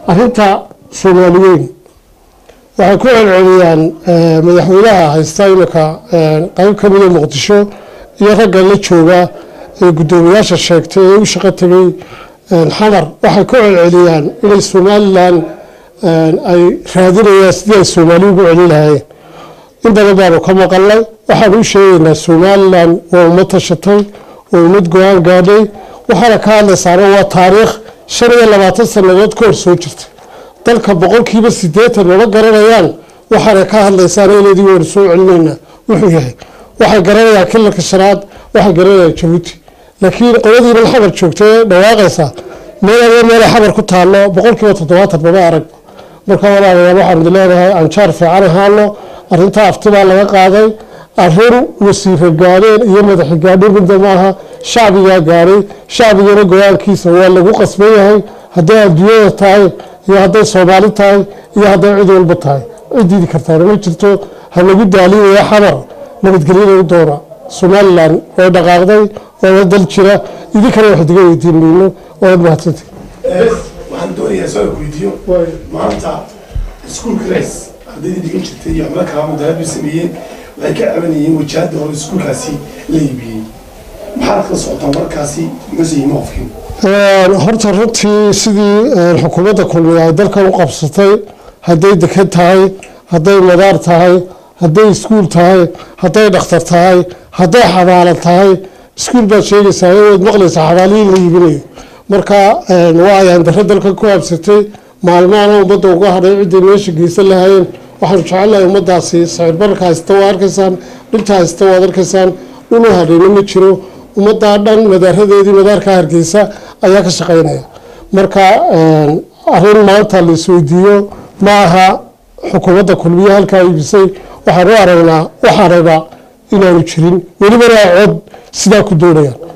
arrinta soomaaliyeyn waxay ku celceliyaan madaxweynaha haysta iminka qayb ka mida muqdisho iyo ragga la jooga ee guddoomiyaasha sheegtay ee u shaqo tegay xamar waxay ku celceliyaan inay somalilan ay raadinayaan sidii ay soomaali ugu celin lahaayeen in badan baanu ka maqalnay waxaanu u sheegaynaa somalilan waa ummad tashatay waa ummad go-aan gaadhay waxaana ka hadlaysaana waa taariikh shan iyo labaatan sannadood ka hor soo jirtay dalka boqolkiiba sideetan mama garanayaan waxaana ka hadlaysaana iladii waynu soo celinaynaa wuxuu yahay waxay garanayaan kilalka shanaad waxay garanayaan jabuuti laakiin qoladiinan xabar joogta ee dhawaaqaysa meel adee meelay xabar ku taallo boqolkiiba toddobaatan mama arag marka walaalayaal waxaan idin leenahay anjaar fiican ahaano arrintaa aftibaa laga qaaday arrin wasiiro gaadheen iyo madaxi gaadhin midda maaha shacbigaa gaadhay shacbigana go-aankiisa waa lagu qasban yahay hadday adduunyada tahay iyo hadday soomaali tahay iyo hadday cid walba tahay cidiidi kartaana ma jirto ha lagu daalinaya xamar nabadgelyada u doona somalilan way dhaqaaqday waana dal jira idinkana wax diga weydiin mayno waad mahadsantay waxaan doonayaa soo weydiiyo maanta iskuulka res ardaydii dhigan jirtay iyo xubno kala mudaharaad bay sameeyeen waxay ka cabanayeen wajahada hore iskuulkaasi la iibiyey maxaad kala socotaan warkaasi mase ima qofkin horta runtii sidii xukuumadda kulmiya ay dalkan u qabsatay hadday dekan tahay hadday madaar tahay hadday iskuul tahay hadday dhakhtar tahay hadday xabaalo tahay iskuul baad sheegaysaa waad maqlaysaa xabaalihii la iibinayo marka waa ayaan dare dalkan ku habsatay maalmahana ummadda uga hadhay ciday meesha geysan lahaayeen waxaanu jecelnahay ummadaasi sicir bararka haysta waa arkaysaan dhinta haysta waad arkaysaan dhulu hadhayna ma jiro ummaddaa dhan madaaradeedii madaarka hargeysa ayaa ka shaqeynaya marka arrin maanta la isweydiiyo ma aha xukuumadda kulmiye halkaa iibisay waxaan u aragnaa waxaanaba inaanu jirin welibana cod sidaa ku doonayaan